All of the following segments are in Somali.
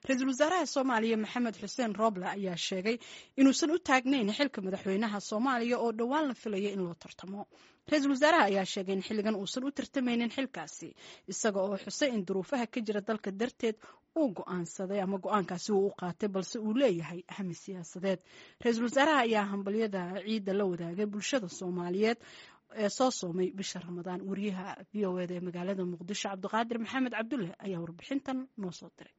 ra-iisul wasaaraha soomaaliya maxamed xuseen rooble ayaa sheegay inuusan u taagnayn xilka madaxweynaha soomaaliya oo dhowaan la filaya in loo tartamo ra-iisul wasaaraha ayaa sheegay in xilligan uusan u tartamaynin xilkaasi isaga oo xusay in duruufaha ka jira dalka darteed uu go-aansaday ama go-aankaasi uu u qaatay balse uu leeyahay ahmi siyaasadeed ra-iisul wasaaraha ayaa hambalyada ciidda la wadaagay bulshada soomaaliyeed ee soo soomay bisha ramadaan wariyaha v o eda ee magaalada muqdisho cabdiqaadir maxamed cabdulle ayaa warbixintan noo soo diray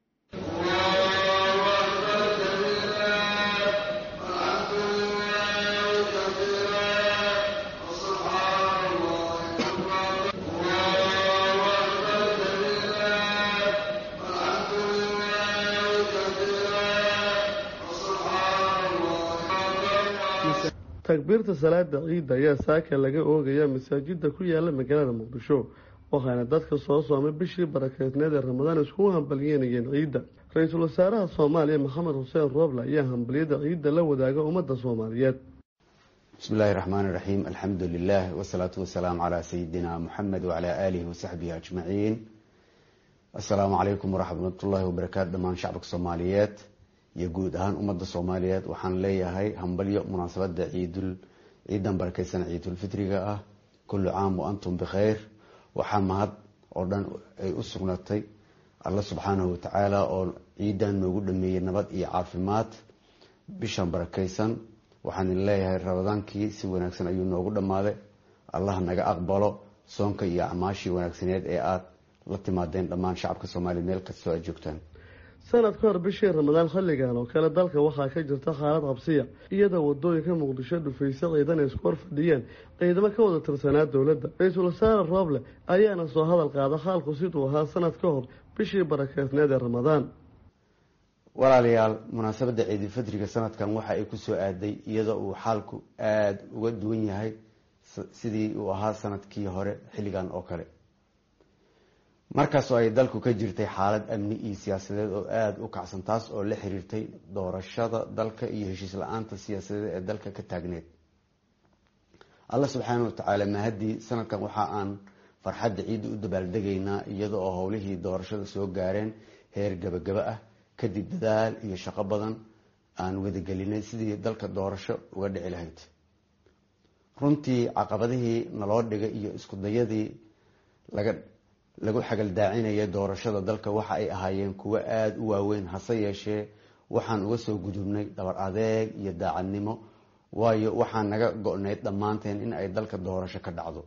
takbiirta salaada ciidda ayaa saaka laga oogaya masaajida ku yaala magaalada muqdisho waxaana dadka soo soomay bishii barakeysneed ee ramadaan iskugu hambalyeynayeen ciidda ra-iisul wasaaraha soomaaliya maxamed xuseen rooble ayaa hambalyada ciidda la wadaaga ummadda soomaaliyeed bismi illaahi raxmaan iraxiim alxamdu lilah wasalaatu wasalaamu calaa sayidina muxamed wacalaa aalihi wasaxbihi ajmaciin assalaamu calaykum waraxmatullaahi wabarakaatu dhammaan shacabka soomaaliyeed iyo guud ahaan ummadda soomaaliyeed waxaan leeyahay hambalyo munaasabada ciidul ciidan barakeysan ciidulfitriga ah kullu caam wa antum bikhayr waxaa mahad oo dhan ay u sugnatay alla subxaanahu watacaala oo ciidan noogu dhameeyey nabad iyo caafimaad bishan barakeysan waxaan leeyahay rabadaankii si wanaagsan ayuu noogu dhammaaday allah naga aqbalo soonka iyo acmaashii wanaagsaneed ee aada la timaadeen dhammaan shacabka soomaaliya meel kastoo aad joogtaan sanad ka hor bishii ramadaan xilligan oo kale dalka waxaa ka jirta xaalad qabsiya iyadoo wadooyinka muqdisho dhufaysa ciidan ay isku hor fadhiyeen ciidamo ka wada tirsanaa dowladda ra-iisul wasaare rooble ayaana soo hadal qaada xaalku siduu ahaa sanad ka hor bishii barakeysneed ee ramadaan walaalayaal munaasabadda ciidulfitriga sanadkan waxa ay kusoo aaday iyadoo uu xaalku aada uga duwan yahay sidii uu ahaa sanadkii hore xilligan oo kale markaas oo ay dalku ka jirtay xaalad amni iyo siyaasadeed oo aada u kacsan taas oo la xiriirtay doorashada dalka iyo heshiis la-aanta siyaasadeed ee dalka ka taagneed alla subxaana watacaala mahadii sanadkan waxa aan farxadda ciidda u dabaaldegaynaa iyada oo howlihii doorashada soo gaareen heer gabagaba ah kadib dadaal iyo shaqo badan aan wadagelinay sidii dalka doorasho uga dhici lahayd runtii caqabadihii naloo dhigay iyo isku dayadii laga lagu xagaldaacinaya doorashada dalka waxa ay ahaayeen kuwo aada u waaweyn hase yeeshee waxaan uga soo gudubnay dhabar adeeg iyo daacadnimo waayo waxaan naga go-nayd dhammaanteen in ay dalka doorasho ka dhacdo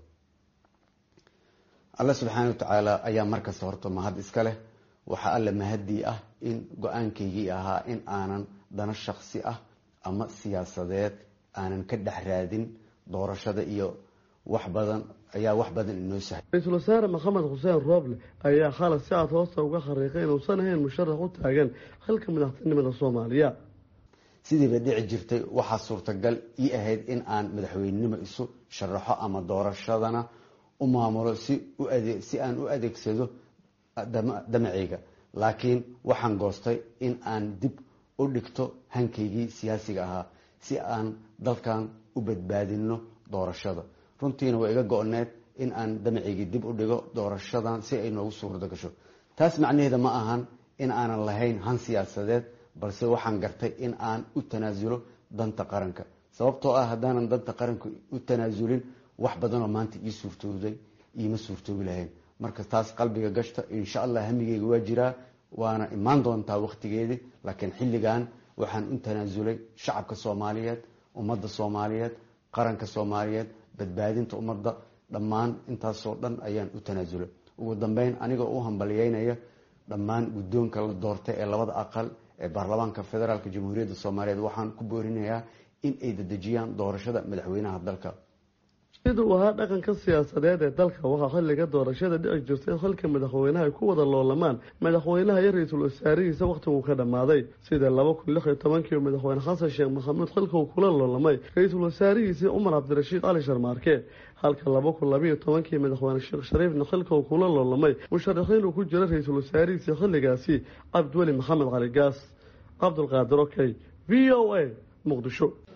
alla subxaana watacaala ayaa markasta horta mahad iska leh waxaa alla mahadii ah in go-aankaygii ahaa in aanan dano shaksi ah ama siyaasadeed aanan ka dhex raadin doorashada iyo wax badan ayaa wax badan inoo sahay ra-iisul wasaare maxamed xuseen rooble ayaa xalay si aad hoosta uga khariiqay inuusan ahayn musharax u taagan xilka madaxtinimada soomaaliya sidiiba dhici jirtay waxaa suurtagal ii ahayd in aan madaxweynenimo isu sharaxo ama doorashadana u maamulo si si aan u adeegsado damaceyga laakiin waxaan goostay in aan dib u dhigto hankaygii siyaasiga ahaa si aan dalkan u badbaadino doorashada runtiina waa iga go-need in aan damaceygii dib u dhigo doorashadan si ay noogu suurda gasho taas macnaheeda ma ahan in aanan lahayn han siyaasadeed balse waxaan gartay in aan u tanaasulo danta qaranka sababtoo ah haddaanan danta qaranka u tanaasulin wax badanoo maanta ii suurtooday iima suurtoobi lahayn marka taas qalbiga gashta insha allah hamigeyga waa jiraa waana imaan doontaa wakhtigeedii laakiin xilligan waxaan u tanaasulay shacabka soomaaliyeed ummadda soomaaliyeed qaranka soomaaliyeed badbaadinta ummadda dhammaan intaasoo dhan ayaan u tanaasulay ugu dambeyn anigoo u hambalyeynaya dhammaan guddoonka la doortay ee labada aqal ee baarlamaanka federaalk jamhuuriyadda soomaaliyeed waxaan ku boorinayaa in ay dedejiyaan doorashada madaxweynaha dalka siduu ahaa dhaqanka siyaasadeed ee dalka waxaa xilliga doorashada dhici jirtay in xilka madaxweynaha ay ku wada loolamaan madaxweynaha iyo ra-iisul wasaarihiisa wakhtiguu ka dhammaaday sida laba kun lix iyo tobankii madaxweyne xasan sheekh maxamuud xilka uu kula loolamay ra-iisul wasaarihiisii cumar cabdirashiid cali sharmaarke halka laba kun labaiyo tobankii madaxweyne sheekh shariifna xilka uu kula loolamay musharaxiin uu ku jira ra-iisul wasaarihiisii xilligaasi cabdiweli maxamed cali gaas cabdulqaadir okey v o a muqdisho